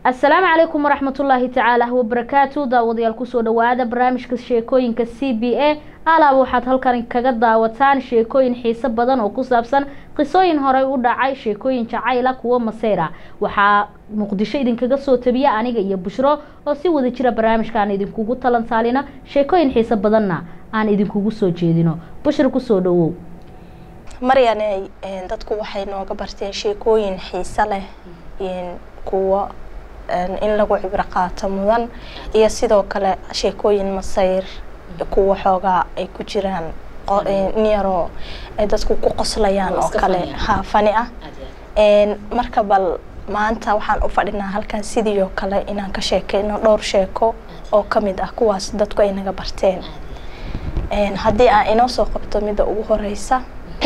asalaamu calaykum waraxmatullaahi tacaala wabarakaatu daawadayaal kusoo dhawaada barnaamijka sheekooyinka c b a alaaba waxaad halkan kaga daawataan sheekooyin xiiso badan oo ku saabsan qisooyin horey u dhacay sheekooyin jacayla kuwo maseyra waxaa muqdisho idinkaga soo tabiya aniga iyo bushro oo si wada jira barnaamijka aan idinkugu talantaalina sheekooyin xiiso badanna aan idinkugu soo jeedino bushro kusoo dhawow maryaney dadku waxay nooga barteen sheekooyin xiiso leh kuwa in lagu cibro qaato mudan iyo sidoo kale sheekooyin masayr kuwa xoogaa ay ku jiraan niyaroo ay dadku ku qoslayaan oo kale ha fani ah marka bal maanta waxaan u fadhinaa halkan sidii oo kale inaan ka sheekeyno dhowr sheeko oo kamid ah kuwaas dadku ay naga barteen haddii aan inoo soo qabto midda ugu horeysa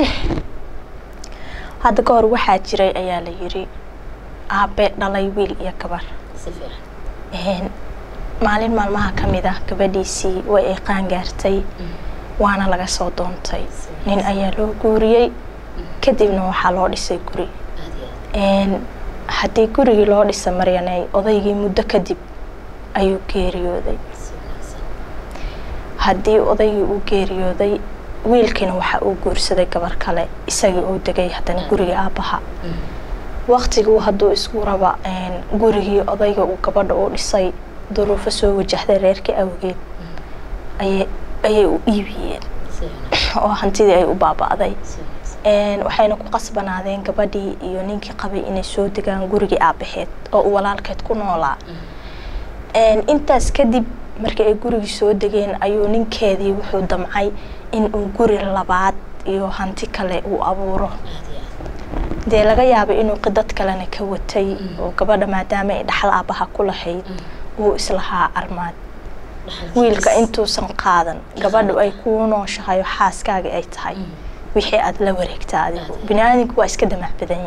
hadda ka hor waxaa jiray ayaa la yiri aabe dhalay wiil iyo gabar maalin maalmaha ka mid ah gabadhiisii way ay qaangaartay waana laga soo doontay nin ayaa loo guuriyey kadibna waxaa loo dhisay guri haddii gurigii loo dhisa maryaney odaygii muddo kadib ayuu geeriyooday haddii odaygii uu geeriyooday wiilkiina waxa uu guursaday gabar kale isagii uu degay haddana gurigii aabbaha waktiguu hadduu isku raba gurigii odayga uu gabadha u dhisay duruufo soo wajahday reerkii awgeed ayay u iibiyeen oo hantidii ay u baaba-day waxayna ku qasbanaadeen gabadhii iyo ninkii qabay inay soo degaan gurigii aabaheed oo uu walaalkeed ku noolaa intaas kadib markii ay gurigii soo degeen ayuu ninkeedii wuxuu damcay in uu guri labaad iyo hanti kale uu abuuro dee laga yaabay inuu qidad kalena ka watay oo gabadha maadaama ay dhaxal aabaha ku lahayd uu islahaa armaad wiilka intuusan qaadan gabadhu ay kuu nooshahay oo xaaskaaga ay tahay wixii aada la wareegta adigu bini-aadamku waa iska damac badan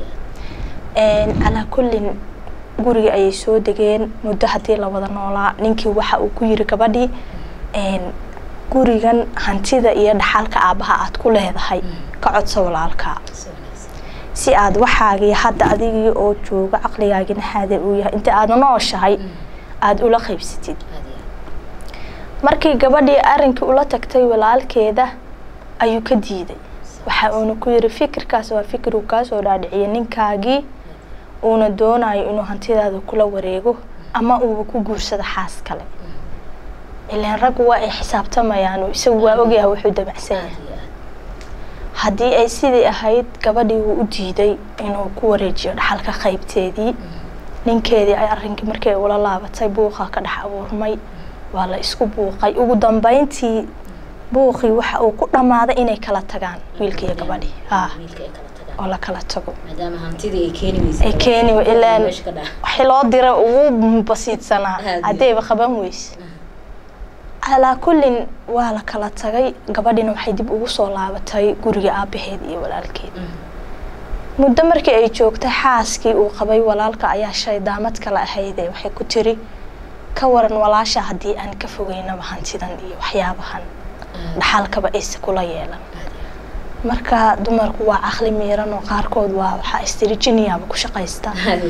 yahay calaa kullin gurigii ayay soo degeen muddo haddii la wada noolaa ninkii waxa uu ku yiri gabadhii gurigan hantida iyo dhaxalka aabaha aada ku leedahay ka codsa walaalkaa si aada waxaagii hadda adigii oo jooga caqligaagina xaadir uu yahay inta aada nooshahay aada ula qaybsatid markii gabadhii arrinkii ula tagtay walaalkeeda ayuu ka diiday waxa uuna ku yiri fikirkaas waa fikir uu kaasoo dhaadhiciyay ninkaagii uuna doonayo inuu hantidaada kula wareego ama uuba ku guursado xaas kale ilaan raggu waa ay xisaabtamayaan isagu waa ogyahay wuxuu dabacsan yahay haddii ay sidii ahayd gabadhii wuu u diiday inuu ku wareejiyo dhaxalka qaybteedii ninkeedii ay arrinkii markii ula laabatay buuqa ka dhex abuurmay waa la isku buuqay ugu dambeyntii buuqii waxa uu ku dhammaaday inay kala tagaan wiilka iyo gabadhii ha oo la kala tago ay keeni ilaan waxii loo dira ugu basiidsanaa haddayba qaban weyse calaa kullin waa la kala tagay gabadhina waxay dib ugu soo laabatay guriga aabaheed iyo walaalkeed muddo markii ay joogtay xaaskii uu qabay walaalka ayaa shaydaamad kale ahayde waxay ku tiri ka waran walaasha haddii aan ka fogeynaba hantidan iyo waxyaabahan dhaxalkaba ayse kula yeelan marka dumarku waa caqli miiran oo qaarkood waa waxaa istirijiniyaaba ku shaqaysta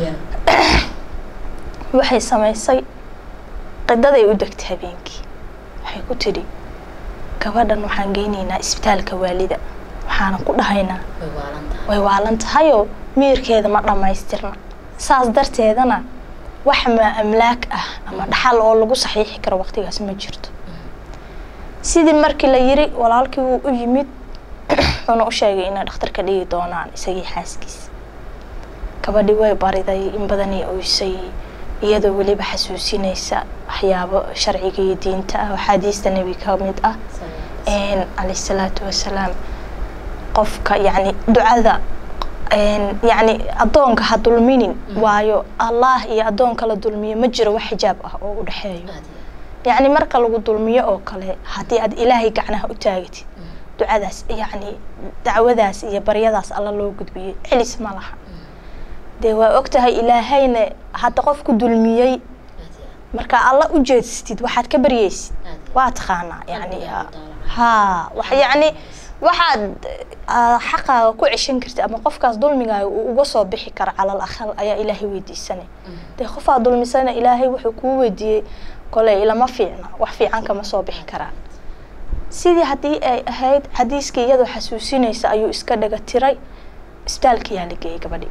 waxay samaysay qidaday u degtay habeenkii waxay ku tidhi gabadhan waxaan geynaynaa isbitaalka waalida waxaana ku dhahaynaa way waalan tahayoo miirkeeda ma dhammaystirna saas darteedana wax ma amlaak ah ama dhaxal oo lagu saxiixi karo waqtigaas ma jirto sidii markii la yiri walaalkii wuu u yimid wuxuuna u sheegay inay dhakhtarka dhigi doonaan isagii xaaskiisa gabadhii way bariday in badanay oysay iyadoo weliba xasuusinaysa waxyaabo sharciga iyo diinta ah axaadiista nebi ka mid ah calayh salaatu wasalaam qofka yacni ducada yacni addoonka ha dulminin waayo allah iyo addoonka la dulmiyo ma jiro wax xijaab ah oo u dhexeeyo yacni marka lagu dulmiyo oo kale haddii aad ilaahay gacnaha u taagatid ducadaas yacni dacwadaas iyo baryadaas alla loo gudbiyey celis ma laha dee waa ogtahay ilaahayna hadda qof ku dulmiyey marka alla u jeedsatid waxaad ka baryeysid waa taqaanaa yani haa wax yacni waxaad ah, xaqaaga ku ceshan karta ama qofkaas dulmigaaga uu uga soo bixi karo calal aqal ayaa ilaahay weydiisanay dee qofaa dulmisana ilaahay wuxuu kuu weydiiyey kole ilama fiicna wax fiican kama soo bixi karaan sidii haddii ay ahayd xadiiskii iyadoo xasuusinaysa ayuu iska dhaga tiray isbitaalkiyaa la geeyey gabadhii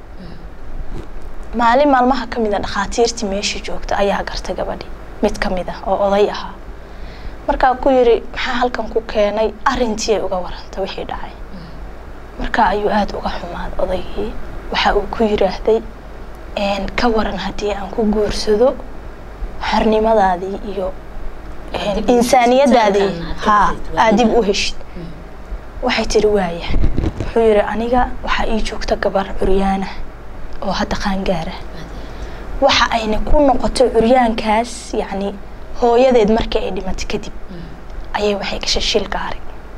maalin maalmaha ka mid a dhakhaatiirtii meeshii joogta ayaa gartay gabadhii mid ka mid ah oo oday ahaa markaa ku yiri maxaa halkan ku keenay arrintii ay uga warantay wixii dhacay markaa ayuu aada uga xumaaday odaygii waxa uu ku yiraahday "Een, ka waran haddii aan ku guursado xornimadaadii iyo een, Dib u insaaniyadaadii heshiisiintaan ha aad dib u aad dib u heshid waxay tiri waaya wuxuu yidhi aniga waxaa ii joogta gabar curyaana oo hadda qaangaara waxa ayna ku noqotay curyaankaas yacni hooyadeed markii ay dhimatay kadib ayay waxay gashay shil gaari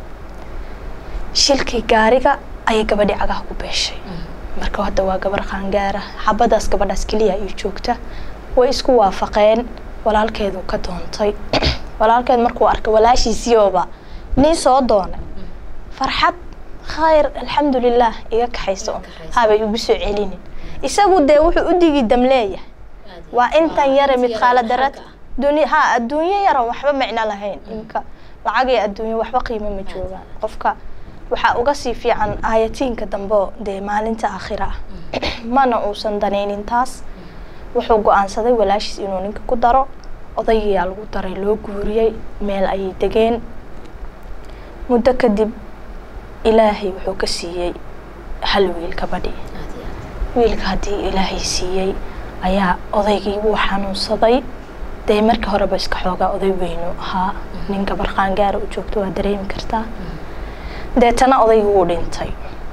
shilkii gaariga ayay gabadhii cagaha ku beeshay marka hadda waa gabar qaangaara xabadaas gabadhaas keliya ay joogta way isku waafaqeen walaalkeedu ka doontay walaalkeed markuu arkay walaashiisiiooba nin soo doonay farxad khayr alxamdulilah iga kaxayso Iga kaxayso. habay ugu soo celinin isagu dee wuxuu u digi dam leeyahay waa intan yare midqaala darad dunya ha adduunyo yaran waxba micno lahayn imka lacag iyo adduunyo waxba qiimo ma joogaan qofka waxaa uga sii fiican aayatiinka dambe oo dee maalinta aakhira ah mana uusan danaynin taas wuxuu go-aansaday walaashiis inuu ninka ku daro odaygiyaa lagu daray loo guuriyey meel ayay degeen muddo kadib ilaahay wuxuu ka siiyey hal wiil gabadhii wiilka haddii ilaahay siiyey ayaa odaygii wuu xanuunsaday dee markii horeba iska xoogaa oday weynu ahaa nin gabar qaangaara u joogto waa dareemi kartaa deetana odaygii wuu dhintay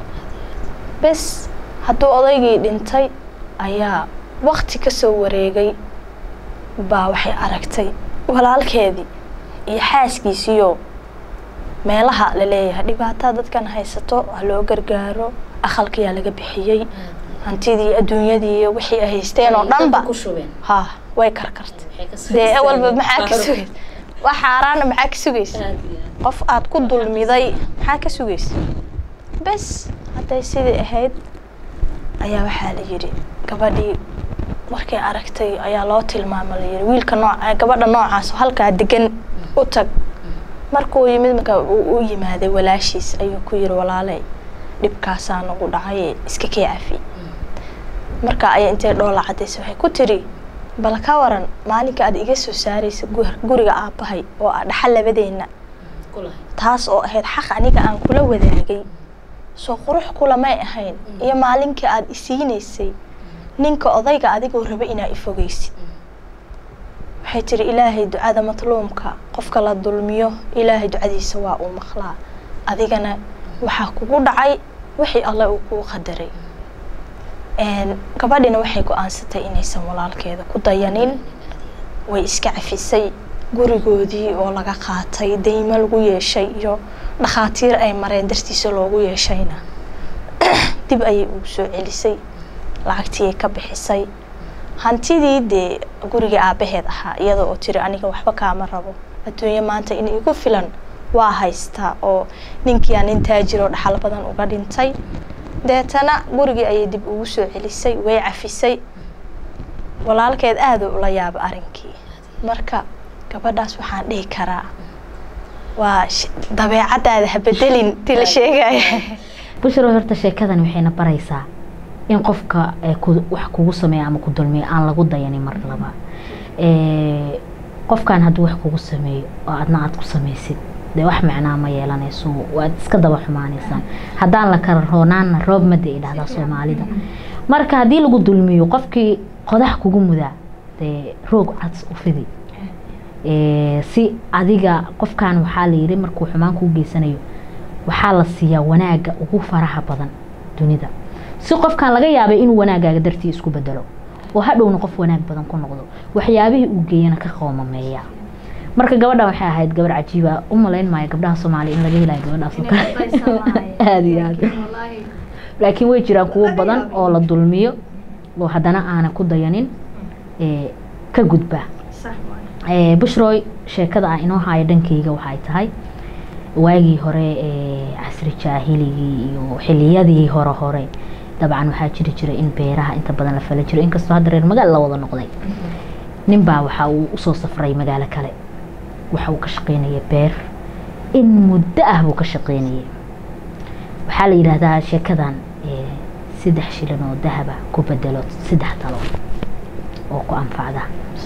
bes hadduu odaygii dhintay ayaa waqti ka soo wareegay baa waxay aragtay walaalkeedii iyo xaaskiisiiyo meelaha la leeyahay dhibaataa dadkan haysato ha loo gargaaro aqalkayaa laga bixiyey hantidii adduunyadii iyo wixii ay haysteen oo dhanba ku shubeen ha way karkartay Waxay ka soo dee istaageen awalba maxaa ka faro. sugaysa wax xaaraana maxaa ka sugaysa Aad iyo aad. qof aad ku dulmiday maxaa ka sugaysa bes hadday sidii ahayd ayaa waxaa la yidhi gabadhii markay aragtay ayaa loo tilmaama la yidhi wiilka nooca gabadha noocaas oo halkaa degan u tag markuu yimid marka uu u yimaaday walaashiis ayuu ku yidhi walaaley dhibkaasaa nagu dhacay iska kee cafi marka ayaa intay dhoola cadaysay waxay ku tiri bal ka waran maalinka aad iga soo saaraysa gu- guriga aabbahay oo ah dhaxal labadeenna Ku lahayd. taas oo ahayd xaq aniga aan kula wadaagay soo qurux kulamay ahayn iyo maalinkii aad isiinaysay ninka odayga adigoo raba inaa ifogeysid waxay tiri ilaahay ducada matluumka qofka la dulmiyo ilaahay ducadiisa waa uu maqlaa adigana waxaa kugu dhacay wixii alle uu kuu qadaray Een, gabadhina waxay go-aansatay inaysan walaalkeeda ku dayanin way iska cafisay gurigoodii oo laga qaatay deymo lagu yeeshay iyo dhakhaatiir ay mareen dartiisa loogu yeeshayna dib ayay ugu soo celisay lacagtii ay ka bixisay hantidii dee gurigii aabbaheed ahaa iyada oo tiri aniga waxba kaama rabo adduunye maanta in igu filan waa haystaa oo ninkiiaa nin taajir oo dhaxal badan uga dhintay deetana gurigii ayay dib ugu soo celisay way cafisay walaalkeed aada ula yaaba arrinkii marka gabadhaas waxaan dhihi karaa waa sh- dabeecadaada ha bedelin ti la sheegaya bushro horta sheekadani waxayna baraysaa in qofka ee ku- wax kugu sameeya ama ku dulmiyo aan lagu dayanin mar laba Ee, qofkan hadduu wax kugu sameeyo oo adna aad ku samaysid dee wax macnaa ma yeelanayso waad iska daba xumaanaysaan haddaan la kala roonaanna roob mada ay dhahdaa soomaalida marka haddii lagu dulmiyo qofkii qodax kugu mudaa dee roog cads u fidi Ee, si adiga qofkan waxaa la yidhi markuu xumaan kuu geysanayo waxaa la siiyaa wanaaga ugu faraha badan dunida si qofkan laga yaabay inuu wanaagaaga dartii isku bedelo oo hadhowna qof wanaag badan ku noqdo waxyaabihii uu geeyana ka qoomameeya marka gabadhan waxay ahayd gabar cajiiba u malayn maayo gabdhaha soomaaliya in laga helayo gabadhaas oo kale aada iyo aada laakiin way jiraan kuwo badan oo la dulmiyo oo haddana aanan ku dayanin ee, ka gudba Ee, bushroy sheekada aan inoo haayo dhankayga waxay tahay waagii hore ee casri jaahiligii iyo xiliyadii hore hore dabcan waxaa jiri jiray in beeraha inta badan la fala jiro inkastoo hadda reer magaal la wada noqday nin baa waxa uu usoo safray magaalo kale waxa uu ka shaqeynaya beer in muddo ah buu ka shaqeynayay waxaa la yidhaahdaa sheekadan saddex shilin oo dahaba ku bedelo saddex talo oo ku anfacda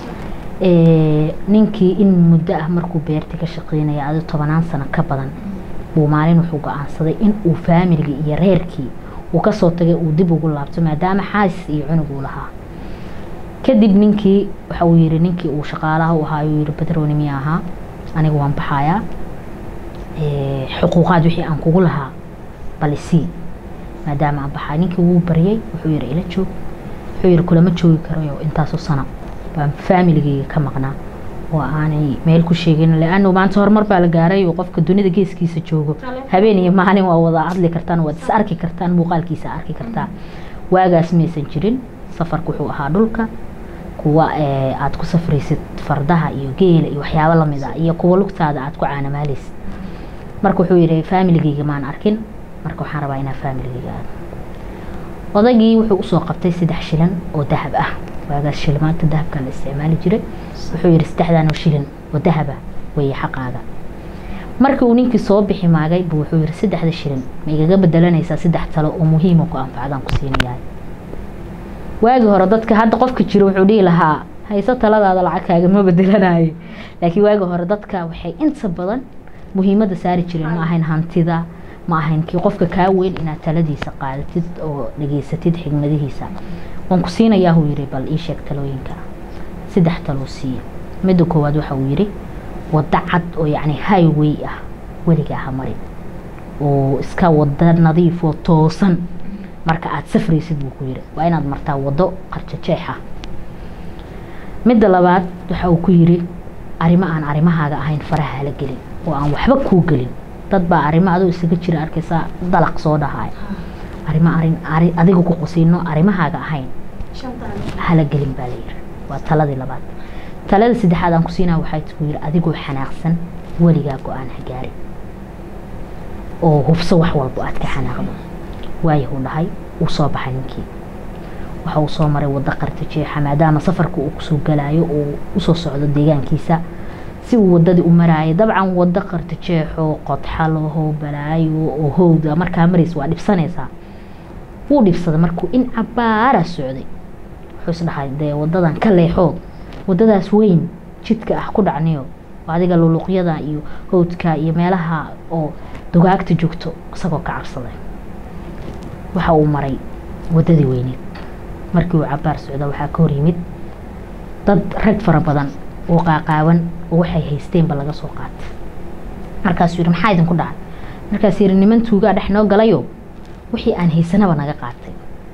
ninkii in muddo ah markuu beertii ka shaqeynaya adi tobanaan sano ka badan buu maalin wuxuu go-aansaday in uu faamiligii iyo reerkii uu kasoo tagay uu dib ugu laabto maadaama xaasis iyo cunug uu lahaa kadib ninkii waxa uu yihi ninkii uu shaqaalaha u ahaa yuu yihi badroni miya ahaa aniga waan baxayaa xuquuqaad wixii aan kugu lahaa bal isii maadaama aan baxay ninkii wuu baryay wuxuu yihi ila joog wuxuu yihi kulama joogi karayo intaasoo sana baan faamiligeyga ka maqnaa oo aanay meel ku sheegin leano maanta horumar baa la gaaray oo qofka dunida geeskiisa joogo habeen iyo maalin waa wada hadli kartaan waad is arki kartaan muuqaalkiisa arki kartaa waagaas maysan jirin safarku wuxuu ahaa dhulka kuwa aad ku safraysid fardaha iyo geela iyo waxyaabo lamid ah iyo kuwa lugtaada aad ku caanamaaleysid marka wuxuu yihi faamiligeyga maan arkin marka waxaan rabaa inaa faamiligeyga aado odaygii wuxuu usoo qabtay saddex shilan oo dahab ah waagaas shilimaanta dahabka la isticmaali jiray wuxuu yihi saddexdan oo shilin oo dahaba weeye xaqaaga markii uu ninkii soo bixi maagay buu wuxuu yihi saddexda shilin ma igaga bedelanaysaa saddex talo oo muhiima ku anfacdaan ku siinayahay waagii hore dadka hadda qofka jiro wuxuu dhihi lahaa hayso taladaada lacagkaaga ma bedelanayo laakiin waagii hore dadka waxay inta badan muhiimada saari jireen ma ahayn hantida ma ahayn kii qofka kaa weyn inaad taladiisa qaadatid oo dhageysatid xigmadihiisa waan ku siinayaa huu yihi bal ii sheeg talooyinka saddex taloo siiya midda koowaad waxa uu yihi waddo cad oo yacni highway ah weligaa ha marin oo iska wada nadiif oo toosan marka aada safraysid buu ku yihi waa inaad martaa waddo qarjajeex ah midda labaad waxa uu ku yihi arrimo aan arrimahaaga ahayn faraha hala gelin oo aan waxba kuu gelin dad baa arrimo adoo isaga jira arkaysaa dalaq soo dhahaay arrimo arin adiga ku qusiino arrimahaaga ahayn hala gelin baa la yihi waa taladii labaad talada saddexaad aan ku siinaa waxay ku yihi adigoo xanaaqsan weligaa go-aan ha gaari oo hubso wax walbo aad ka xanaaqdo waayahuu dhahay uu soo baxay ninkii waxa uu soo maray waddo qarta jeexa maadaama safarka uu kusoo galaayo oo usoo socdo deegaankiisa si uu wadadii u maraayo dabcan waddo qarta jeexo qodxalaho balaayo oo howda markaa maraysa waa dhibsanaysaa wuu dhibsaday markuu in cabaara socday wuxuu isdhahay dee wadadan ka leexood wadadaas weyn jidka ah ku dhacniyo adiga luluqyada iyo howdka iyo meelaha oo dugaagta joogto isagoo ka cabsaday waxa uu maray wadadii weyneed markii uu cabaar socda waxaa ka hor yimid dad rag fara badan oo qaaqaawan oo waxay haysteenba laga soo qaatay markaasuu yihi maxaa idinku dhacay markaas yihi niman tuugaa dhex noo galayo wixii aan haysanaba naga qaatay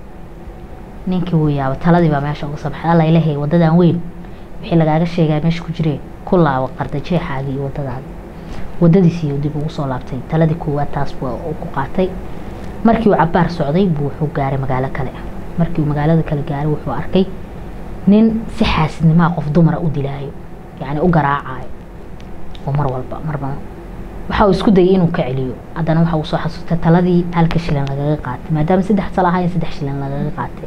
ninkii wuu yaaba taladii baa meesha uga soo baxay alla ilahay wadadan weyn wixii lagaaga sheegaa meesha ku jire ku laabo qardajeexaagii iyo wadadaada wadadiisii dib ugu soo laabtay taladii koowaad taas waa uu ku qaatay markii uu cabaar socday buu wuxuu gaaray magaalo kale markii uu magaalada kale gaaray wuxuu arkay nin si xaasidnimaa qof dumara u dilaayo yacni u garaacayo oo mar walba marba waxa uu isku dayay inuu ka celiyo haddana waxa uu soo xasuustay taladii halka shilin lagaga qaatay maadaama saddex tala ahayn saddex shilin lagaga qaatay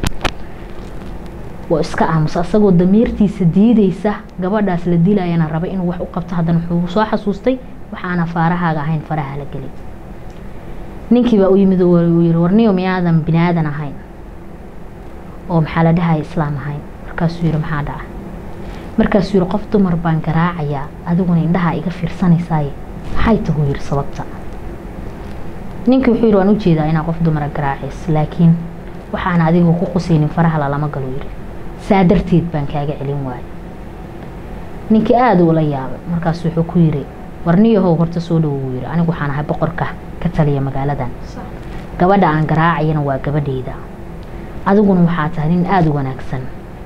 waa iska aamusa isagoo damiirtiisa diideysa gabadhaas la dilayana raba inuu wax u qabto haddana wuxuu soo xasuustay waxaana faarahaaga ahayn faraha la gelin ninkii baa u yimid uu yihi warniyo miyaadan bini aadan ahayn oo maxaa la dhahaya islaam ahayn markaasuu yihi maxaa dhaca markaasuu yihi qof dumar baan garaacayaa adiguna indhaha iga fiirsanaysaay maxay tahuu yihi sababta ninkii wuxuu yihi waan ujeedaa inaa qof dumara garaacays laakiin waxaana adiga ku qusaynin faraha lalama galo yihi saa darteed baan kaaga celin waaya ninkii aada ula yaabay markaas wuxuu ku yiri warniyahow horta soo dhowo wuu yihi anigu waxaan ahay boqorka ka taliya magaaladan gabadha aan garaacayana waa gabadheyda adiguna waxaa tahay nin aada u wanaagsan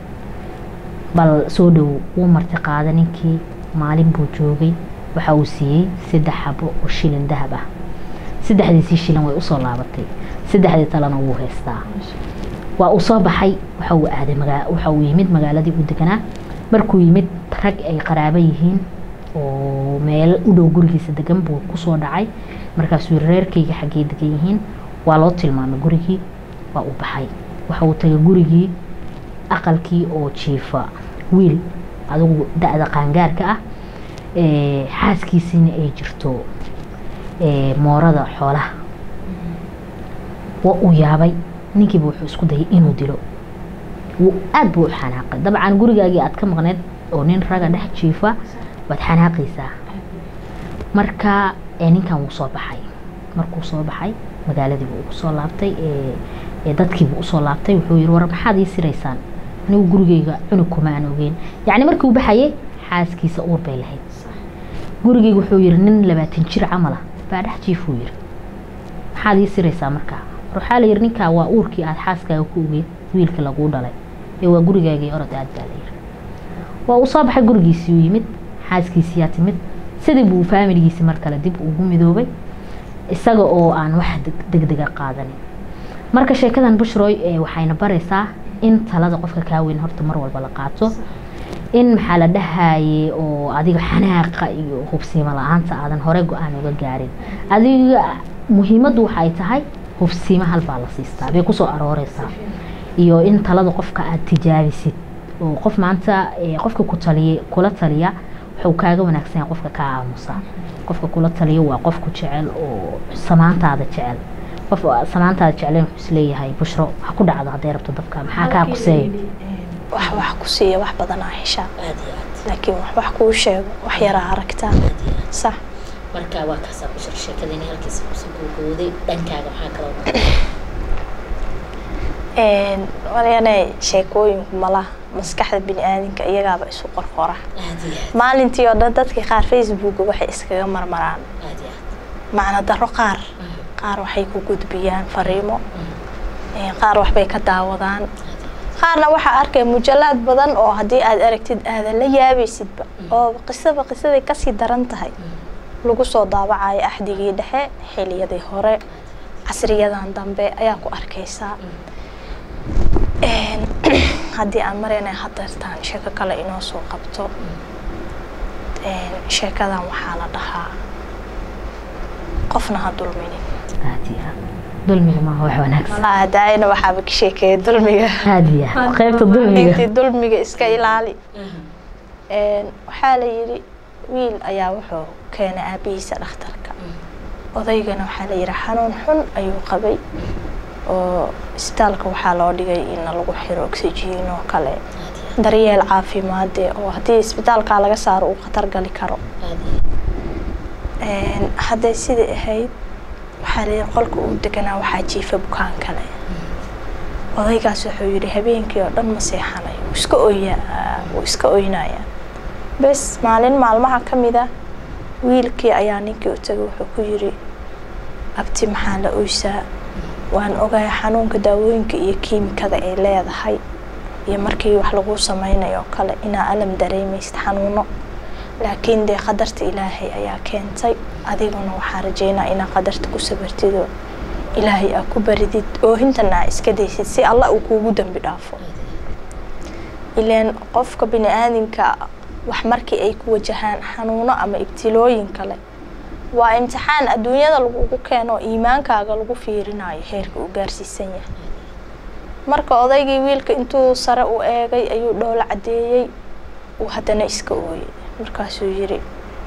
bal soo dhowo wuu marti qaada ninkii maalin buu joogay waxa uu siiyey saddex xabo oo shilin dahab ah saddexdiisii shilin way usoo laabatay saddexdii talena wuu haystaa waa uu soo baxay waxa uu aaday waxa uu yimid magaaladii uu deganaa markuu yimid rag ay qaraabo yihiin oo meel u dhow gurigiisa degan buu kusoo dhacay markaasuu yiri reerkayga xaggee degan yihiin waa loo tilmaamay gurigii waa uu baxay waxa uu tagay gurigii aqalkii oo jiifa wiil adigu da-da qaangaarka ah xaaskiisiina ay jirto moorada xoolaha waa uu yaabay ninkiiba wuxuu isku dayay inuu dilo aada buu u xanaaqay dabcan gurigaagii aad ka maqneed oo nin raga dhex jiifa waad xanaaqaysaa marka ninkan wuu soo baxay markuu soo baxay magaaladiibu ugu soo laabtay dadkiibu usoo laabtay wuxuu yiri war maxaad ii siraysaan anigu gurigeyga cunug kuma aan ogeyn yacni markii uu baxayay xaaskiisa uur bay lahayd gurigeyga wuxuu yiri nin labaatan jir camal ah baa dhex jiifuu yiri maxaad ii siraysaa markaa waxaa la yiri ninkaa waa uurkii aada xaaskaaga ku ogeed wiilka laguu dhalay ee waa gurigaagii orod aad baa la yiri waa uu soo baxay gurigiisii u yimid xaaskiisiyaa timid sidii buu faamiligiisi mar kale dib ugu midoobay isaga oo aan wax degdega qaadanin marka sheekadan bushroy waxayna baraysaa in talada qofka kaa weyn horta mar walba la qaato in maxaa la dhahaye oo adiga xanaaqa iyo hubsiimo la-aanta aadan hore go-aan uga gaarin adiga muhiimaddu waxay tahay hubsiimo halbaa la siistaa bay kusoo arooreysaa iyo in talada qofka aada tijaabisid oo qof maanta qofka ku taliya kula taliya wuxuu kaaga wanaagsan yahay qofka kaa aamusa qofka kula taliya waa qofku jecel oo samaantaada jecel qof samaantaada jecleen wuxuu isleeyahay bushro ha ku dhacdo hadday rabto dabka maxaa kaa quseeya wax wax ku siiya wax badanaa heshaa laakiin wax wax kuu sheego wax yaraa aragtaa sax marka waa kaasaa bushro sheekadani halkiisa kusoo gowgowday dhankaaga maxaa kaloo waryane sheekooyinku malaha maskaxda bini-aadinka iyagaaba isu qorqora maalintii oo dhan dadkii qaar facebooka waxay iskaga marmaraan macno daro qaar qaar waxay ku gudbiyaan fariimo qaar waxbay ka daawadaan qaarna waxaa arkay mujalaad badan oo haddii aad aragtid aadan la yaabaysidba oo qisaba qisaday kasii daran tahay lagu soo daawacayo axdigii dhexe xiliyadii hore casriyadan dambe ayaa ku arkaysaa haddii aan marayna hadeertaan sheeko kale inoo soo qabto sheekadan waxaa la dhahaa qofna ha dulminin dulmiga maaha wax wanaagsan daayana waxaaba ka sheekeeya dulmiga haadiya qaybta dulmiga intii dulmiga iska ilaali waxaa la yidhi wiil ayaa wuxuu keenay aabihiisa dhakhtarka odaygana waxaa la yidhi xanuun xun ayuu qabay oo isbitaalka waxaa loo dhigay in lagu xiro oxygen oo kale daryeel caafimaade oo haddii isbitaalkaa laga saaro uu khatar gali karo hadday sidai ahayd waxaa la yidhi qolka uu deganaa waxaa jiifa bukaan kale odaygaas wuxuu yidhi habeenkii oo dhan ma seexanayo wuu iska oyaa wuu iska oynayaa bes maalin maalmaha ka mid ah wiilkii ayaa ninkii u tagay wuxuu ku yidhi abti maxaa la oysaa waan ogahay xanuunka daawooyinka iyo kiimikada ay leedahay iyo markii wax lagu sameynayo kale inaa alam dareemaysid xanuuno laakiin dee qadarta ilaahay ayaa keentay adiguna waxaa rajeynaa inaa qadarta ku sabartido ilaahay aa ku baridid oohintana aa iska daysid si allah uu kuugu dambi dhaafo ilaan qofka bini aadamka wax markii ay ku wajahaan xanuuno ama ibtilooyin kale waa imtixaan adduunyada lagugu keeno iimaankaaga lagu fiirinayo heerka uu gaarsiisan yahay marka odaygii wiilka intuu sare u eegay ayuu dhoola caddeeyey uu haddana iska ooyey markaasuu yidhi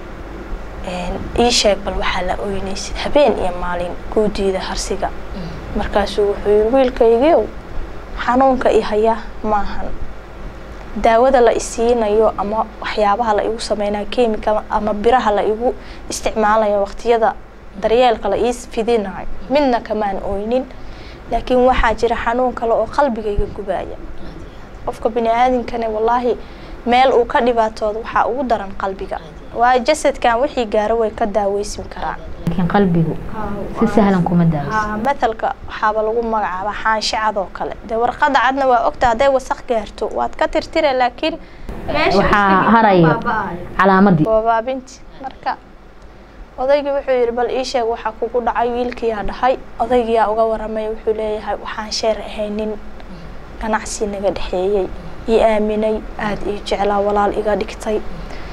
ii sheeg bal waxaa la oynaysid habeen iyo maalin guudiida harsiga markaasuu wuxuu yidhi wiilkaygiiow xanuunka i haya maahan daawada la isiinayo ama waxyaabaha la igu sameynayo kemika ama biraha la igu isticmaalayo waqtiyada daryeelka la ii fidinayo midna kamaan oynin laakiin waxaa jira xanuun kale oo qalbigayga gubaya qofka bini aadamkane wallaahi meel uu ka dhibaatooda waxaa ugu daran qalbiga waa jasadkan wixii gaaro way ka daaweysmi karaan laakiin qalbigu si sahlan kuma daaweyso mathalka waxaaba lagu magacaaba xaansho cad oo kale dee warqada cadna waa ogta hadday wasaq gaarto waad ka tirtira laakiin waxaa harayo calaamadii wabaabinti marka odaygii wuxuu yidhi bal ii sheeg waxaa kugu dhacay wiilkiyaa dhahay odaygiyaa uga waramay wuxuu leeyahay waxaan sheer ahaynin ganacsi naga dhexeeyey ii aaminay aada ii jeclaa walaal iga dhigtay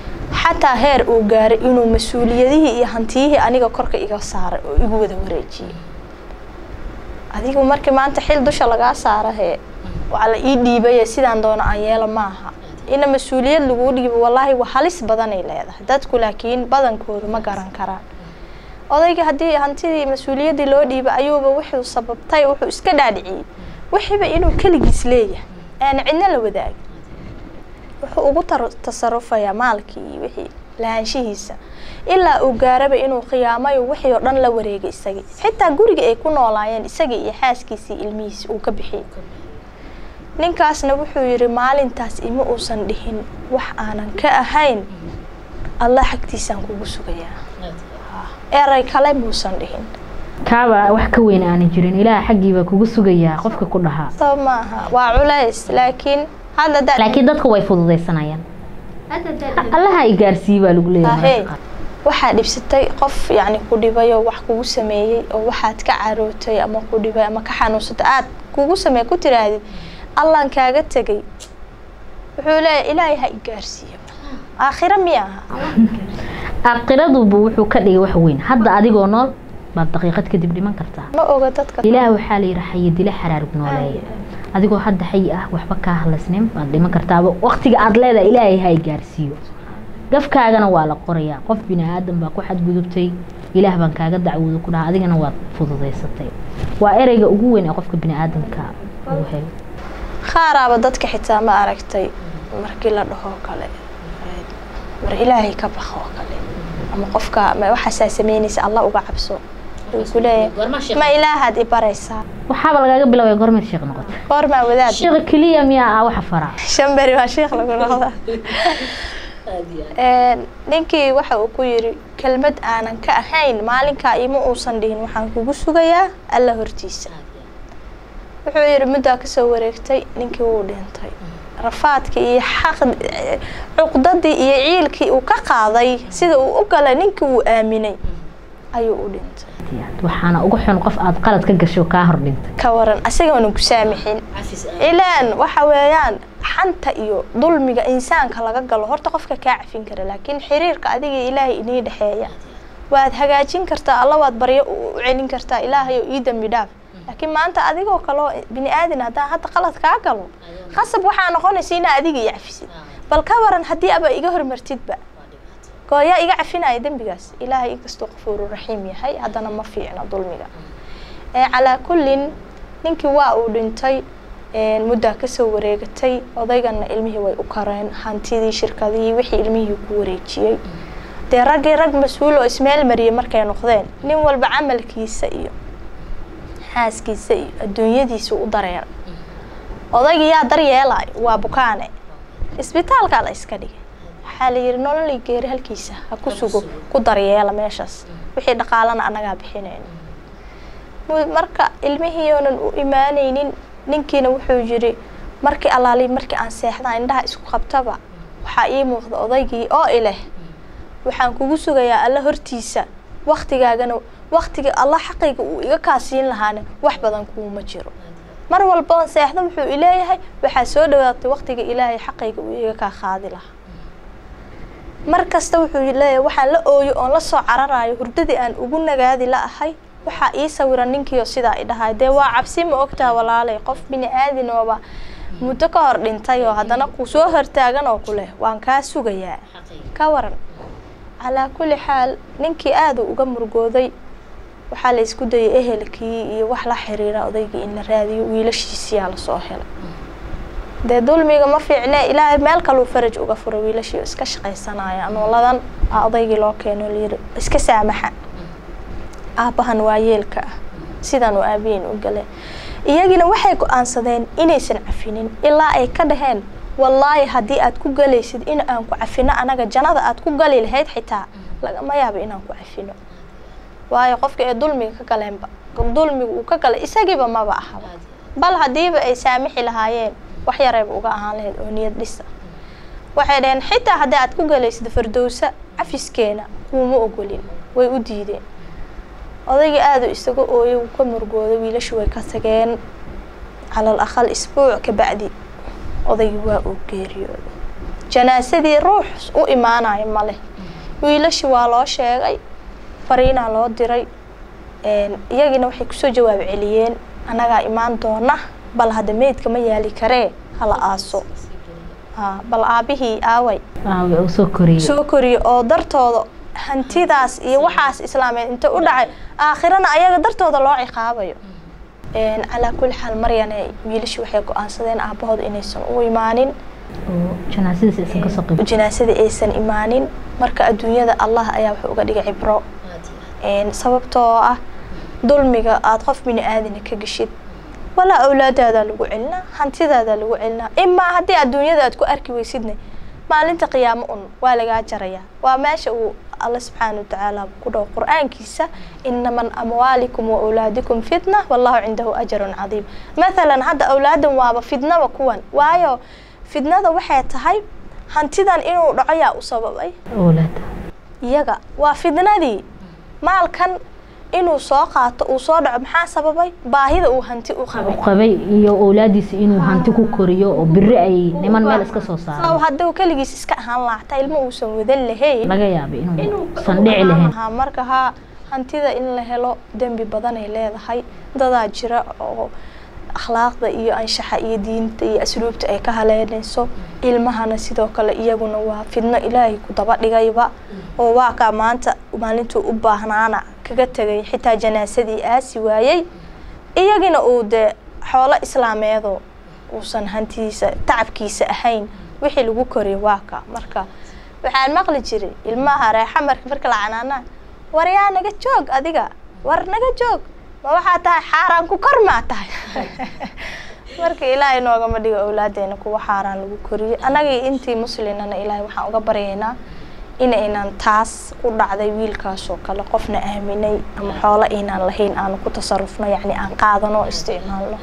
xataa heer uu gaaray inuu mas-uuliyadihii iyo hantiyihii aniga korka iga saaray oo igu wada wareejiyey adigu markii maanta xil dusha lagaa saara hee waa la ii dhiibaye sidaan doono aan yeelo maaha ina mas-uuliyad laguu dhiibo wallaahi waa halis badanay leedahay dadku laakiin badankoodu ma garan karaan odayga haddii hantidii mas-uuliyaddii loo dhiiba ayuuba wuxuu sababtay wuxuu iska dhaadhiciyey wixiiba inuu keligiis leeyahay aana cidna la wadaagin wuxuu ugu tasarufayaa maalkii iyo wixii lahaanshihiisa ilaa uu gaaraba inuu khiyaamayo wixii oo dhan la wareegay isagii xitaa guriga ay ku noolaayeen isagii iyo xaaskiisii ilmihiisi uu ka bixiyey ninkaasna wuxuu yidhi maalintaas ima uusan dhihin wax aanan ka ahayn allah xagtiisaan kugu sugayaa eray kale muusan dhihin kaaba wax ka weyn aanan jirin ilaah xaggiibaa kugu sugayaa qofka ku dhahaa sab maaha waa culays laakiin hadda da laakiin dadka way fududaysanayaan allaha i gaarsii baa lagu leeyahay waxaa dhibsatay qof yacni ku dhibay oo wax kugu sameeyey oo waxaad ka carootay ama ku dhibay ama ka xanuunsatay aad kugu sameey ku tiraahdid allaan kaaga tegay wuxuu leeyahay ilaahay ha i gaarsiiyo aakhiro miya aha aakhiraduba wuxuu ka dhigay wax weyn hadda adigoo nool baad daqiiqad kadib dhiman kartaa ma oga dadka ilaah waxaa la yidhi xayi dila xaraarug nooleeya adigoo hadda xayi ah waxba kaa hadlaysnin baad dhiman kartaaba waqtiga aad leedahay ilaahay ha i gaarsiiyo gafkaagana waa la qorayaa qof bini aadan baa ku xadgudubtay ilaah baan kaaga dacwooda ku dhaha adigana waad fududaysatay waa ereyga ugu weyn ee qofka bini aadamka ugu helo qaaraaba dadka xitaa ma aragtay markii la dhahoo kale war ilaahay ka baq oo kale ama qofka ma waxaasaa sameynaysa alla uga cabso uu ku leeyahay ma ilaahaad i baraysaa waxaaba lagaaga bilaabaya gormeed sheekh noqota goormaa wadaad sheekha keliya miyaa ah waxa faraa shan beri baa sheekh lagu noqdaa ninkii waxa uu ku yidhi kelmad aanan ka ahayn maalinkaa ima uusan dhihin waxaan kugu sugayaa alla hortiisa wuxuu yidhi muddaa kasoo wareegtay ninkii wuu dhintay rafaadkii iyo xaq cuqdadii iyo ciilkii uu ka qaaday sida uu u galay ninkii uu aaminay ayuu u dhintay waxaana uga xun qof aad qalad ka gasho kaa hor dhintay ka waran asagoona ku saamixin ilaan waxa weeyaan xanta iyo dulmiga insaanka laga galo horta qofka kaa cafin kara laakiin xiriirka adiga ilaahay inii dhexeeya waad hagaajin kartaa alla waad baryo u celin kartaa ilaahay oo ii dambi dhaaf laakiin maanta adigoo kaloo bini aadan haddaan hadda qalad kaa galo khasab waxaa noqonaysa inaa adiga i cafisid bal ka waran haddii aba iga hormartidba gooyaa iga cafinaya dembigaas ilaahay inkastuu qafuuru raxiim yahay haddana ma fiicno dulmiga calaa kullin ninkii waa uu dhintay muddaa kasoo wareegatay odaygana ilmihii way u kareen hantidii shirkadihii wixii ilmihii ku wareejiyey dee raggii rag mas-uul oo ismeel mariyay markay noqdeen nin walba camalkiisa iyo xaaskiisa iyo adduunyadiisa u dareera odaygii yaa daryeelay waa bukaane isbitaalkaa la iska dhigay waxaa la yidhi nololii geeri halkiisa ha ku sugo ku daryeela meeshaas wixii dhaqaalana annagaa bixinayn marka ilmihii oonan u imaanaynin ninkiina wuxuu yidhi markii allaali markii aan seexdaa indhaha isku qabtaba waxaa ii muuqda odaygii oo ileh waxaan kugu sugayaa alla hortiisa waktigaagana waktiga alla xaqayga uu iga kaasiin lahaana wax badan kuuma jiro mar walba seexda wuxuu ileeyahay waxaa soo dhawaatay waktiga ilaahay xaqayga uu iga kaa qaadi lahaa mar kasta wuxuu leeyahay waxaan la ooyo oon la soo cararayo hurdadii aan ugu nagaadi la ahay waxaa ii sawiran ninkiio sidaa i dhahay dee waa cabsi ma ogtaa walaalay qof bini aadin ooba muddo ka hor dhintay oo haddana ku soo hortaagan oo ku leh waan kaa sugayaa ka waran calaa kulli xaal ninkii aada uga murgooday waxaa la isku dayay ehelkii iyo wax la xiriira odaygii in la raadiyo wiilashiisiyaa lasoo helay dee dulmiga ma fiicne ilaahay meel kaluu faraj uga furo wiilashii iska shaqaysanaya nooladan odaygii loo keeno layiri iska saamaxa aabbahan waa yeelka ah sidan uu aabihiin u galeen iyagina waxay go-aansadeen inaysan cafinin ilaa ay ka dhaheen wallaahi haddii aad ku galaysid in aan ku cafino anaga jannada aad ku gali lahayd xitaa lagama yaaba inaan ku cafino waayo qofka ee dulmiga ka galeenba dulmiga uu ka galay isagiiba maba ahaba bal haddiiba ay saamixi lahaayeen wax yarayba uga ahaan lahayd oo niyad dhisa waxay dhaheen xitaa haddii aad ku galaysid fardowsa cafiskeena kuuma ogolin way u diideen odaygii aada u isaga ooyay wuu ka murgooday wiilashu way ka tageen calal aqal isbuuc kabacdi odaygii waa uu geeriyooday janaasadii ruux u imaanayo male wiilashi waa loo sheegay fariinaa loo diray iyagiina waxay kusoo jawaab celiyeen annagaa imaan doona bal hadda meydka ma yaali karee hala aaso bal aabihii aaway soo koriye oo dartooda hantidaas iyo waxaas islaameed inta u dhacay aakhirana ayaga dartooda loo ciqaabayo calaa kulli xaal maryane wiilashii waxay go-aansadeen aabahooda inaysan u imaanin janaasadii aysan imaanin marka adduunyada allah ayaa wuxuu uga dhigay cibro sababtoo ah dulmiga aada qof bini aadana ka geshid walaa awlaadaadaa lagu celinaa hantidaadaa lagu celinaa imaa haddii adduunyada aad ku arki weysidne maalinta qiyaamo un waa lagaa jarayaa waa meesha uu alla subxaana watacaala ku dhaw qur-aankiisa inaman amwaalikum wa awlaadikum fitna wallahu cindahu ajarun cadiim mathalan hadda awlaadan waaba fidnaba kuwan waayo fidnada waxay tahay hantidan inuu dhaco yaa u sababay iyaga waa fidnadii maalkan inuu soo qaato uu soo dhaco maxaa sababay baahida uu hanti u qabay qabay iyo awlaadiisa inuu hanti ku koriyo oo biri ay niman meel iska soo saaro hadduu keligiis iska ahaan laacta ilmo uusan wadan lahayn laga yaabay inuusan dhici lahayn marka haa hantida in la helo dembi badanay leedahay dadaa jira oo akhlaaqda iyo anshaxa iyo diinta iyo asluubta ay ka haleynayso ilmahana sidoo kale iyaguna waa fidno ilaahay ku daba dhigayba oo waa kaa maanta maalintuu u baahnaana kaga tegay xitaa janaasadii aasi waayey iyagina uu dee xoolo islaameedo uusan hantiisa tacabkiisa ahayn wixii lagu koriyay waa ka marka waxaan maqli jiray ilmaha reexa marka marka la canaanaa war yaa naga joog adiga war naga joog ma waxaa tahay xaaraan ku kor maa tahay marka ilaahay noogama dhigo awlaadeena kuwa xaaraan lagu koriyey annagii intii muslinana ilaahay waxaan uga baryaynaa inaynan taas ku dhacday wiilkaasoo kale qofna aaminay ama xoolo aynaan lahayn aanu ku tasarufno yacni aan qaadano isticmaalno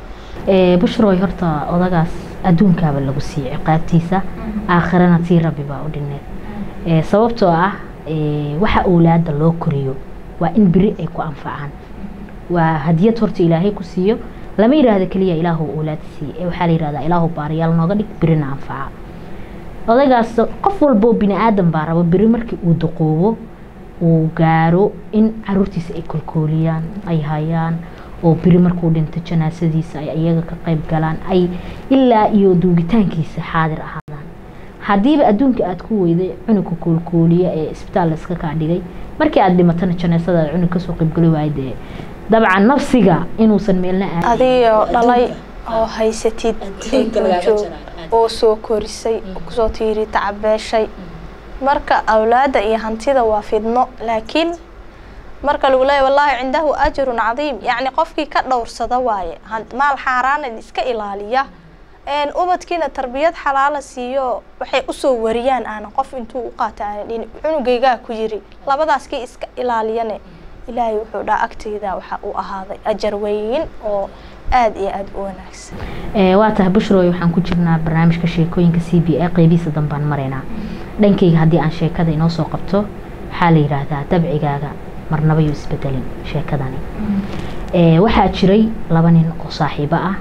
bushroy horta odagaas adduunkaaba lagu siiyey ciqaabtiisa aakhirana tii rabbi baa u dhineed sababtoo ah waxa awlaada loo koriyo waa in beri ay ku anfacaan waa hadiyad horta ilaahay ku siiyo lama yidhaahdo keliya ilaahu awlaad siiye waxaa la yihahdaa ilaahu baariyaal nooga dhig berina anfaca odagaas qof walboo bini aadan baa rabo beri markii uu daqoobo uu gaaro in caruurtiisa ay kolkooliyaan ay hayaan oo beri markuu dhinto janaasadiisa ay iyaga ka qayb galaan ay ilaa iyo duugitaankiisa xaadir ahaadaan haddiiba adduunka aada ku weyday cunugka koolkooliya ee isbitaal layska kaa dhigay markii aada dhimatana janaasadaada cunug kasoo qaybgali waay dee dabcan nafsiga inuusan meelna aadin adigoo dhalay oo haysatid joog oo soo korisay kusoo tiiri tacabeeshay marka awlaada iyo hantida waa fidno laakiin marka lagu leeya wallaahi cindahu ajrun cadiim yacni qofkii ka dhowrsada waaye maal xaaraana iska ilaaliya ubadkiina tarbiyad xalaala siiyo waxay usoo wariyaan aana qof intuu u qaata aana dhin cunugaygaa ku yiri labadaas kii iska ilaaliyane ilaahay wuxuu dhaha agteyda waxa uu ahaaday ajar weyn oo aada iyo aada u wanaagsan waa tahay bushroy waxaan ku jirnaa barnaamijka sheekooyinka c b a qeybihiisa dambaan maraynaa dhankayga haddii aan sheekada inoo soo qabto waxaa la yidhaahdaa dabcigaaga marnaba yuu isbedelin sheekadani waxaa jiray laba nin oo saaxiibo ah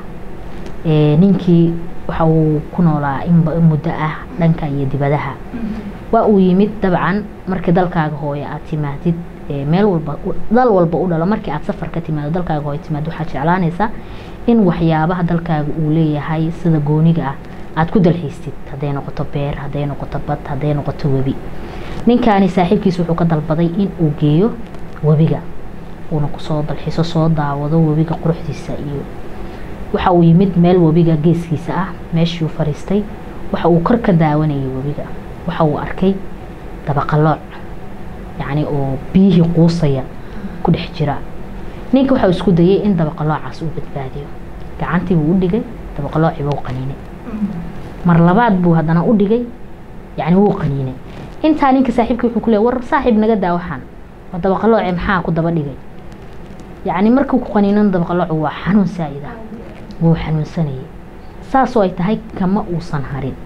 ninkii waxa uu ku noolaa in muddo ah dhanka iyo dibadaha waa uu yimid dabcan markii dalkaaga hooye aad timaadid meel walba dal walba u dhalo markii aad safar ka timaado dalkaaga hooye timaado waxaad jeclaanaysaa in waxyaabaha dalkaaga uu leeyahay sida gooniga ah aad ku dalxiistid hadday noqoto beer hadday noqoto bad hadday noqoto webi ninkaani saaxiibkiis wuxuu ka dalbaday in uu geeyo webiga uuna kusoo dalxiiso soo daawado webiga quruxdiisa iyo waxa uu yimid meel webiga geeskiisa ah meeshuu fariistay waxa uu kor ka daawanayay webiga waxa uu arkay dabaqalooc yacni oo biyihii quusaya ku dhex jira ninka waxa uu isku dayay in dabaqaloocaas uu badbaadiyo gacantii buu u dhigay dabaqaloocii buu qaniinay mar labaad buu haddana u dhigay yacni wuu qaniinay intaa ninka saaxiibkii wuxuu ku leeyay war saaxiib naga daa waxaan waa dabaqalooce maxaa ku daba dhigay yacni markuu ku qaniinan dabaqaloocu waa xanuun saa'ida wuu xanuunsanayay saasoo ay tahay kama uusan harin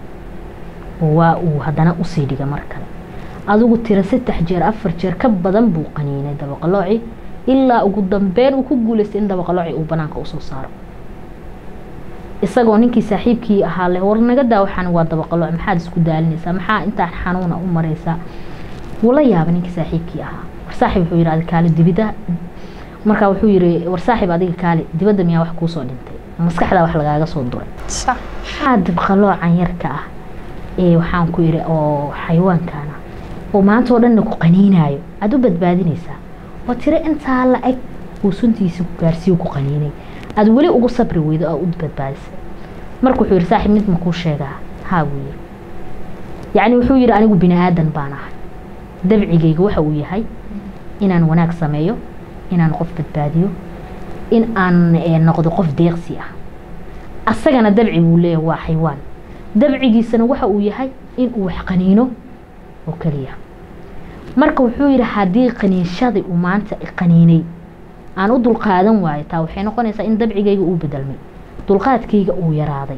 waa uu haddana usii dhiga mar kale adigu tira saddex jeer afar jeer ka badan buu qaniinay dabaqalooci ilaa ugu dambeyn uu ku guulaystay in dabaqalooci uu banaanka usoo saaro isagoo ninkii saaxiibkii ahaa leh war naga daa waxaan waa dabaqalo maxaad isku daalinaysaa maxaa intaa xanuuna u maraysaa wuu la yaabay ninkii saaxiibkii ahaa war saaxiib wuxuu yidhi adiga kaale dibida markaa wuxuu yidhi war saaxiib adiga kaale dibadda miyaa wax kuusoo dhintay maskaxdaa wax lagaaga soo duray sax maxaa dabqaloocan yarka ah ee waxaan ku yidhi oo xayawaankaana oo maanta oo dhanna ku qaniinaayo aada u badbaadinaysaa oo tiro intaa la eg uu suntiisa ku gaarsiiyo ku qaniinay aada weli ugu sabri weydo oo u badbaadisay marka wuxuu yidhi saaxiib mid makuu sheegaa haa buu yidhi yacni wuxuu yidhi anigu bini aadan baan ahay dabcigayga waxa uu yahay inaan wanaag sameeyo inaan qof badbaadiyo in aan eh, noqdo qof deeqsi ah asagana dabci buu leeyahay waa xaywaan dabcigiisana waxa uu yahay in uu wax qaniino oo keliya marka wuxuu yidhi haddii qaniinshadii uu maanta i qaniinay aan u dulqaadan waayo taa waxay noqonaysaa in dabcigayga uu bedelmay dulqaadkayga uu yaraaday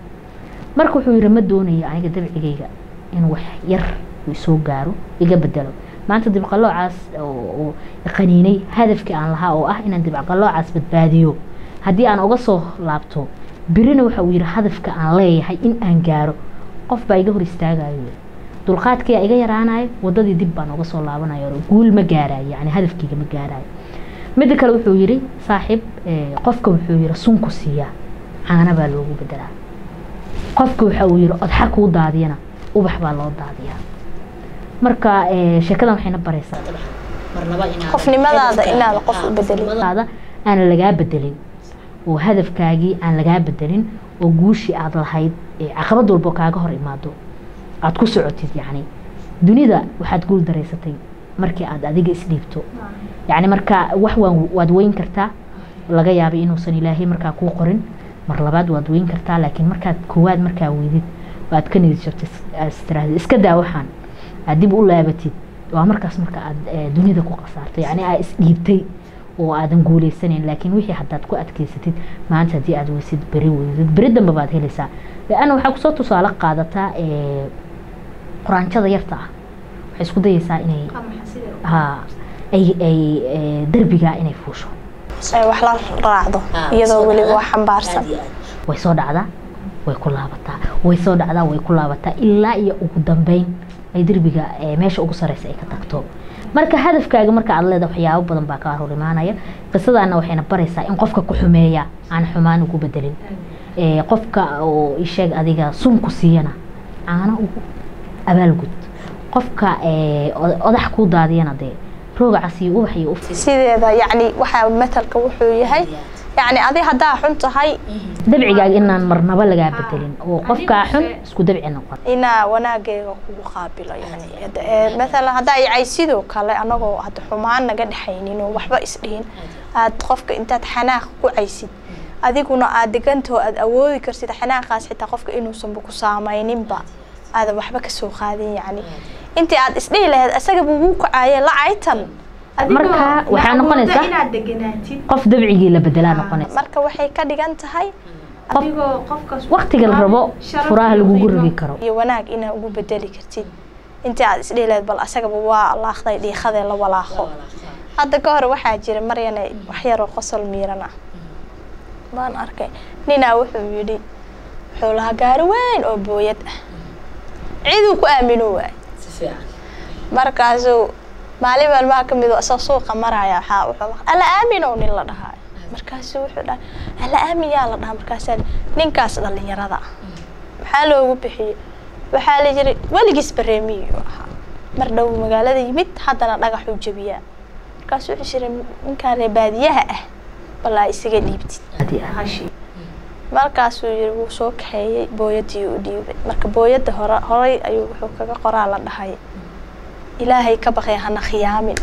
marka wuxuu yidhi ma doonayo aniga dabcigayga in wax yar uu isoo gaaro iga bedelo maanta dibqaloocaas oo oo i qaniinay hadafkii aan lahaa oo ah inaan dibqaloocaas badbaadiyo haddii aan uga soo laabto birina waxa uu yidhi hadafka aan leeyahay in aan gaaro qof baa iga hor istaagayo yidhi. dulqaadkii iga yaraanayo wadadii dib baan uga soo laabanayo oo guul ma gaarayo yani hadafkayga ma gaarayo midda kale wuxuu yidhi saaxiib eh, qofka wuxuu yidhi sunku siiyaa caana baa loogu bedelaa qofka waxa uu yidhi odxa kuu daadiyana ubax baa loo daadiyaa marka eh, sheekadan waxayna baraysaa qofnimadaada inaad qof u bedelin qofnimadaada aan lagaa bedelin oo hadafkaagii aan lagaa bedelin oo guushii aad lahayd ee caqabad walbo kaaga hor imaado aad ku socotid yacni dunida waxaad guul daraysatay markii aad adiga isdhiibto yacni marka wax waan waad weyn kartaa laga yaabay inuusan ilaahay markaa kuu qorin mar labaad waad weyn kartaa laakiin markaad koowaad markaa weydid oo aad ka niyad jabtid aad istiraahdi iska daa waxaan aad dib u laabatid waa markaas marka aad eh, dunida ku qasaarto yacni aad isdhiibtay oo aadan guuleysanayn laakiin wixii haddaad ku adkeysatid maanta haddii aad weysid beri weydid beri dambe baad helaysaa leanna waxaa kusoo tusaale qaadataa eh, quraanjada yarta ah waxay isku dayeysaa inay ha ay ay eh, derbiga inay fuusho ay wax la raacdo iyadoo weliba wax xambaarsan way soo dhacdaa way ku laabataa way soo dhacdaa way ku laabataa ilaa iyo ugu dambeyn ay derbiga eh, meesha ugu sareysa ay ka tagto marka hadafkaaga marka aad leedahay waxyaabo badan baa kaa hor imaanaya qisadaana waxayna baraysaa in qofka ku xumeeya aan xumaan ugu bedelin Eh, qofka oo isheeg adiga sunku siiyana caano ugu abaalgud qofka eh, od- odax kuu daadiyana dee roogacas iyo ubax iyo uf sideeda yacni waxaa matalka wuxuu yahay yacni adi haddaa xun tahay dabcigaaga inaan marnaba lagaa bedelin oo qofkaa xun isku dabci noqon inaa wanaageega kugu qaabilo yani Hada- ee, mathalan haddaa yacay sidoo kale anagoo hadda xumaan naga dhexaynin oo waxba isdhihin aad qofka intaad xanaaq ku caysid adiguna aad degantoo aad awoodi karsid xanaaqaas xitaa qofka inuusanba ku saamayninba aadan waxba kasoo qaadin yacni intii aad isdhihi lahayd asagaba wuu kacaaye lacaytan marka waxaa noqonaysaa inaad deganaatid qof dabcigii la bedelaa noqonaysa marka waxay ka dhigan tahay adigoo qofkaas waqtiga la rabo furaha lagugu rogi karo iyo wanaag inaa ugu bedeli kartid intii aad isdhihi lahayd bal asagaba waa laaqday dhiiqadee la walaaqo hadda ka hor waxaa jira maryane wax yaroo qosol miiran ah baan arkay ninaa wuxuu yidhi wuxuu lahaa gaari weyn oo booyad ah ciduu ku aamino waay markaasuu maalin maalmaha ka mid oo isagoo suuqa maraya waxaa wuxuu maqlay alla aaminow nin la dhahaayo markaasuu wuxuu dhahay alla aamin yaa la dhahaa markaasaa ninkaas dhallinyarada ah maxaa loogu bixiyey waxaa la yiri weligiis bareemiyuu ahaa mar dhow magaalada yimid haddana dhagaxuu jabiyaa markaasuu wuxuu yiri ninkaan reer baadiyaha ah balaa isaga dhiibtid Haddii aad- hashi markaasuu yiri wuu soo kaxeeyey booyadii u dhiibay marka booyadda hore horay ayuu wuxuu kaga qoraa la dhahay ilaahay ka baqay hana khiyaamin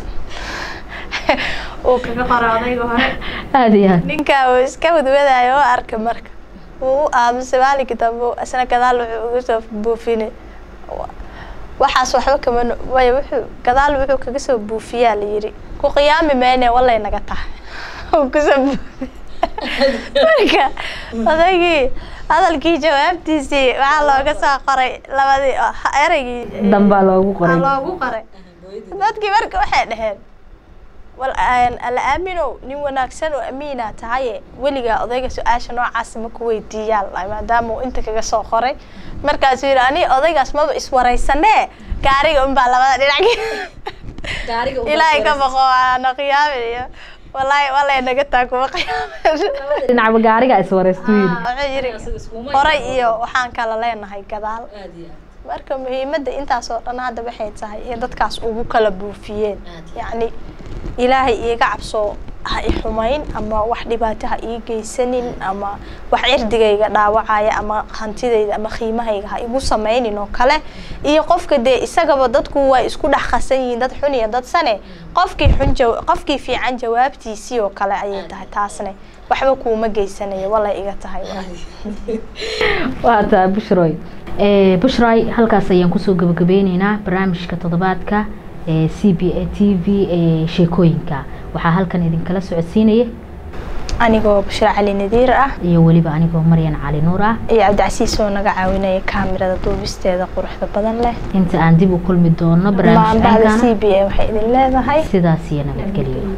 oo kaga qora odayga hore aad iyo aad ninkaa uu iska wadwadaayo oo arkay marka wuu u aamusay maalinkii dambe isna gadaal wuxuu uga soo buufinay waxaas waxba kama no- way wuxuu gadaal wuxuu kaga soo buufiyaa la yiri ku qiyaami mayne walay naga tahay uu kusoo buufiy marka odaygii hadalkii jawaabtiisii waxaa looga soo qoray labadii ereygii dambaa loogu qoray aa loogu qoray dadkii marka waxay dhaheen wal aan- alla aaminow nin wanaagsan oo amiina tahaye weligaa odayga su-aasha noocaas ma ku weydiiyaa la- maadaama uu inta kaga soo qoray markaasuu yidhi ani odaygaas maba iswaraysanee gaariga unbaa labada dhinac ilaahay ka baqo waana qiyaamin iyo wallaahi wallay naga taa kuma qiyaamin dhinacba gaariga iswareystu yiri wuxuu yidhi horay iyo waxaan kala leenahay gadaal marka muhiimadda intaas oo dhan hadda waxay tahay in dadkaas ugu kala buufiyeen yacni ilaahay iiga cabso ha i xumayn ama wax dhibaato ha ii geysanin ama wax cirdigayga dhaawacaya ama hantidayda ama qiimahayga ha igu samaynin oo kale iyo qofka dee isagaba dadku way isku dhex qasan yihiin dad xun iyo dad sane qofkii xun jaw- qofkii fiican jawaabtiisii oo kale ayay tahay taasne waxba kuuma geysanayo walay iga tahay waa taa bushroy Eh, bushroy halkaas ayaan kusoo gabagabeyneynaa barnaamijka toddobaadka ee c b a t v ee sheekooyinka waxaa halkan idinkala socodsiinaya anigoo bushra cali nadiir ah iyo weliba anigoo maryan cali nuur ah iyo cabdicasiis oo naga caawinaya kaamirada duubisteeda quruxda badan leh inta aan dib u kulmi doono maanbahda barnaamijkankana c b a waxay idin leedahay sidaas iyo nabadgelyo